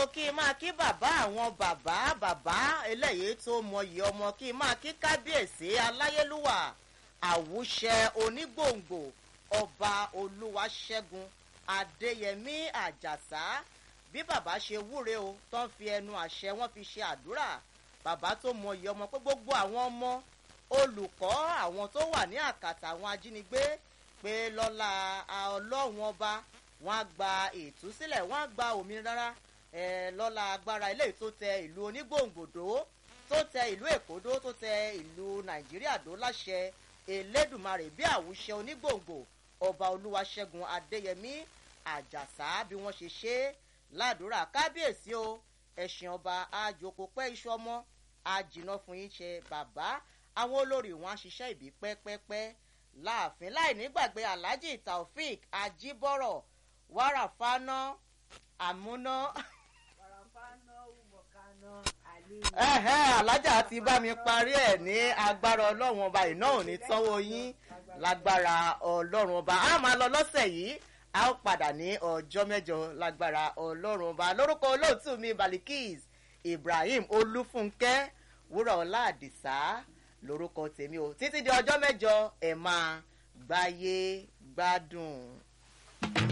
kí n máa kí bàbá àwọn bàbá bàbá eléyìí tó mọyì ọmọ kí n máa kí kábíyèsí aláyélúwà àwùṣẹ onígbòǹgbò ọba olúwaṣẹ́gun adéyẹmí àjàsá bí bàbá ṣe wúre o tán fi ẹnu àṣẹ wọn fi ṣe àdúrà bàbá tó mọyì ọmọ pé gbogbo àwọn ọmọ olùkọ́ àwọn tó wà ní àkàtà àwọn ajínigbé pé lọ́la ọlọ́run ọba wọn á gba ìtúsílẹ̀ wọn á gba òmìnira ẹ lọ́la agbára eléyìí tó tẹ ìlú onígbòǹgbòdó tó tẹ ìlú èkódó tó tẹ ìlú nàìjíríà dó láṣẹ elédùnmarè bí àwùṣe onígbòǹgbò ọba olúwaṣẹ́gun adéyẹmí àjàsá bí wọ́n ṣe ṣe é ládùúrà kábíyèsí o ẹ̀sìn ọba àjòkó pẹ́ iṣu ọmọ àjìnà fún yín ṣe bàbá àwọn olórí wọn á ṣiṣẹ́ ìbí pẹ́pẹ́pẹ́ láàfin láì nígbàgbé alhaji taofik ajibọrọ wàràfáná àmúná. alájà ti bá mi parí ẹ̀ ní agbára ọlọ́run ọba iná ò ní tánwó yín lágbára ọlọ́run ọba a máa lọ lọ́sẹ̀ yìí a ó padà ní ọjọ́ mẹ́jọ lágbára ọlọ́run ọba lórúkọ olóòtú mi balikis ibrahim olúfúnkẹ́ wúrà ọlá àdìsá lórúkọ tèmi o títí di ọjọ́ mẹ́jọ ẹ̀ máa gbáyé gbádùn.